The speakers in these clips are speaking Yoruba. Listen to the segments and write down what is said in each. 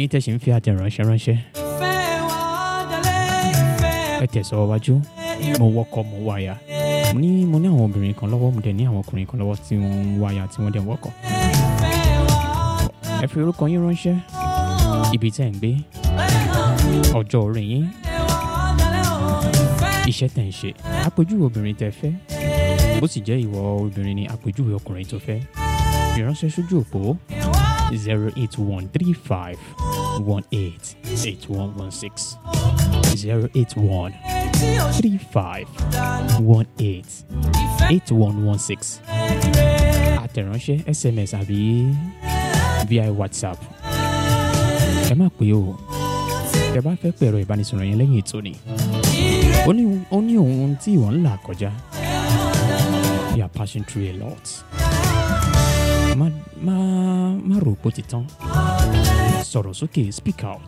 ẹ̀yin tẹ́ ṣe ń fi àtẹ̀ránṣẹ́ ránṣẹ́ ẹ tẹ̀sọ́ wájú mo wọkọ̀ mo wáyà mo ní mo ní àwọn obìnrin kan lọ́wọ́ mo dẹ̀ ní àwọn ọkùnrin kan lọ́wọ́ tí wọ́n ń wáyà tí wọ́n dẹ̀ ń wọkọ̀ ẹ fi orúkọ yín ránṣẹ́ ibi tẹ́ ń gbé ọjọ́ orí yín iṣẹ́ tẹ̀ ń ṣe àpèjúwe obìnrin tẹ́ fẹ́ bó sì jẹ́ ìwọ obìnrin ni àpèjúwe ọkùnrin tó fẹ́ ìránṣẹ́ sójú òpó zero eight one three five one eight eight one one six zero eight one three five one eight eight one one six àtẹ̀ránṣẹ́ sms àbí via whatsapp ẹ má pè o tẹ bá fẹ́ pẹ̀rọ ìbánisọ̀rọ̀ yẹn lẹ́yìn ètò ni ó ní ó ní ohun tí ìwọ ń là kọjá you are passing through a lot má má má rò pó ti tán sọ̀rọ̀ sókè speak out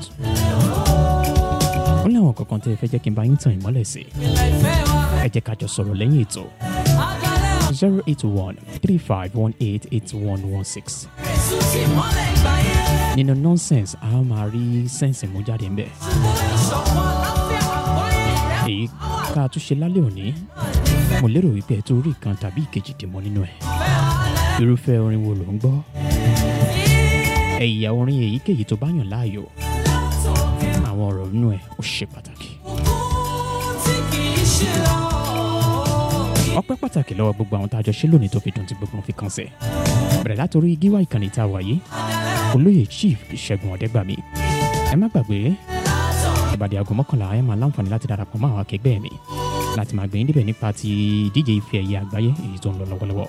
ó láwọn kankan tẹ́ ẹ fẹ́ jẹ́ kí n bá yín tàn ìmọ́lẹ̀ sí ẹ jẹ́ ká jọ sọ̀rọ̀ lẹ́yìn ètò zero eight one three five one eight eight one one six nínú nonsense a máa rí sense mú jáde ńbẹ èyí ká tún ṣe lálẹ́ òní mo lérò wípé ẹ tó rí kan tàbí ìkejì dìmọ́ nínú ẹ̀ irúfẹ́ orin wo ló ń gbọ́ ẹ̀yà orin èyíkéyìí tó bá yàn láàyò àwọn ọ̀rọ̀ inú ẹ̀ ó ṣe pàtàkì. ọpẹ́ pàtàkì lọ́wọ́ gbogbo àwọn tá a jọ ṣe lónìí tó fi dùn tí gbogbo wọn fi kàn sẹ̀ bẹ̀rẹ̀ látòrí gíwá ìkànnì tá a wà yìí olóyè chief ìṣẹ́gun ọ̀dẹ́gbàmí ẹ má gbàgbé ìbàdí aago mọ́kànlá ẹ máa láǹfààní láti darapọ̀ mọ́ àwọn akẹgbẹ́ mi láti máa gbẹ̀yìn débẹ̀ nípa ti ìdíje ife ẹ̀yẹ àgbáyé èyí tó ń lọ lọ́wọ́lọ́wọ́.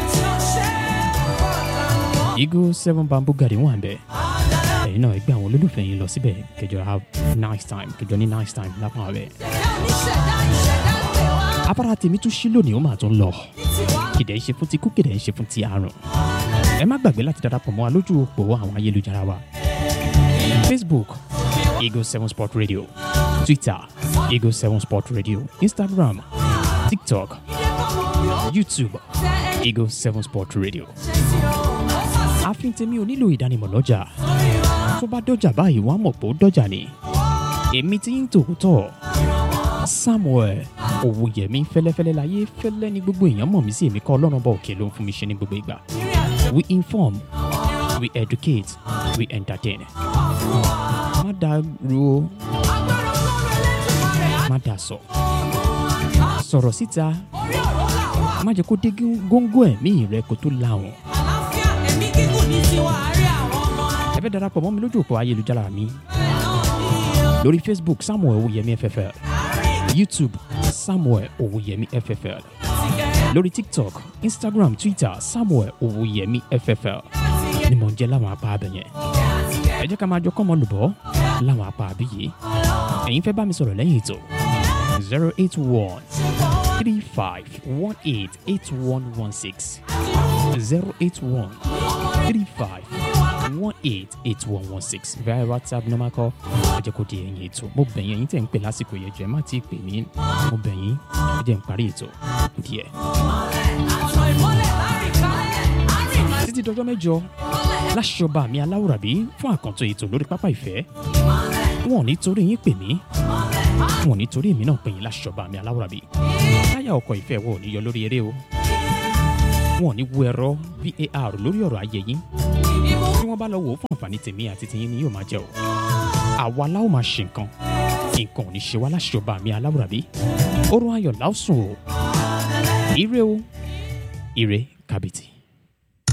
eagle seven bamboo garden wà ń bẹ̀ ẹ̀yin náà ẹgbẹ́ àwọn olólùfẹ́ yín lọ síbẹ̀ kẹjọ have nice time kẹjọ ní nice time lápá rẹ̀. afárá tèmi tún ṣí lónìí ó máa tún lọ kìdẹ̀ ń ṣe fún ti kú kìdẹ̀ ń ṣe fún ti àrùn ẹ má gbàgbé láti darapọ̀ mọ́ wa lójú òpó àwọn ayélujára wa facebook eagle seven sport radio twitter eagle seven sport radio instagram tiktok youtube eagle seven sport radio ààfin tèmi ò nílò ìdánimọ̀ lọ́jà tó bá dọ́jà báyìí wọ́n á mọ̀ pé ó dọ́jà ni èmi ti ń tòótọ́ samuel owóyẹmí fẹlẹfẹlẹ láyé fẹlẹ ní gbogbo èèyàn mọ̀ mí sí èmi kọ́ ọlọ́run bá òkè ló ń fún mi ṣe ní gbogbo ìgbà we inform we educate we entertain má dàrú o má dà sọ sọ̀rọ̀ síta má jẹ́ kó dé góńgó ẹ̀mí rẹ kó tó láwọn ẹ fẹ́ darapọ̀ mọ́ mi lójú òpó ayélujára mi lórí facebook samuel owóyẹmí ffl youtube samuel owóyẹmí ffl lórí tiktok instagram twitter samuel owóyẹmí ffl ni mò ń jẹ́ láwọn apá abẹ yẹn ẹ jẹ́ ká máa jọ kọ́mọ lùbọ́ láwọn apá abí yìí ẹ̀yin fẹ́ bá mi sọ̀rọ̀ lẹ́yìn ètò zero eight one three five one eight eight one one six zero eight one three five one eight eight one one six via whatsapp normal call ẹ jẹ́ kó di ẹ̀yìn ètò mo bẹ̀ yín ẹ̀yin tẹ̀ ń pè lásìkò yẹn jẹ́ má ti pè mí mo bẹ̀ yín ẹ jẹ́ ń parí ètò kù díẹ̀. títí dọjọ́ mẹ́jọ láṣọba mi aláwùrábí fún àkàntó ètò lórí pápá ìfẹ́ wọn ò ní torí yín pè mí wọn ò ní torí èmi náà pè yín láṣọba mi aláwùrábí táyà ọkọ̀ ìfẹ́ wọn ò ní yọ lórí eré o wọn ò ní wo ẹ̀rọ var lórí ọ̀rọ̀ ayé yín tí wọ́n bá lọ wò ó fún àǹfààní tèmi àti tiyín ni yóò máa jẹ́ o àwa láwọn máa ṣe nǹkan nǹkan ò ní ṣe wá láṣọba mi aláwùrábí orun ayọ̀ láòsùn o ire o ire kàbìtì.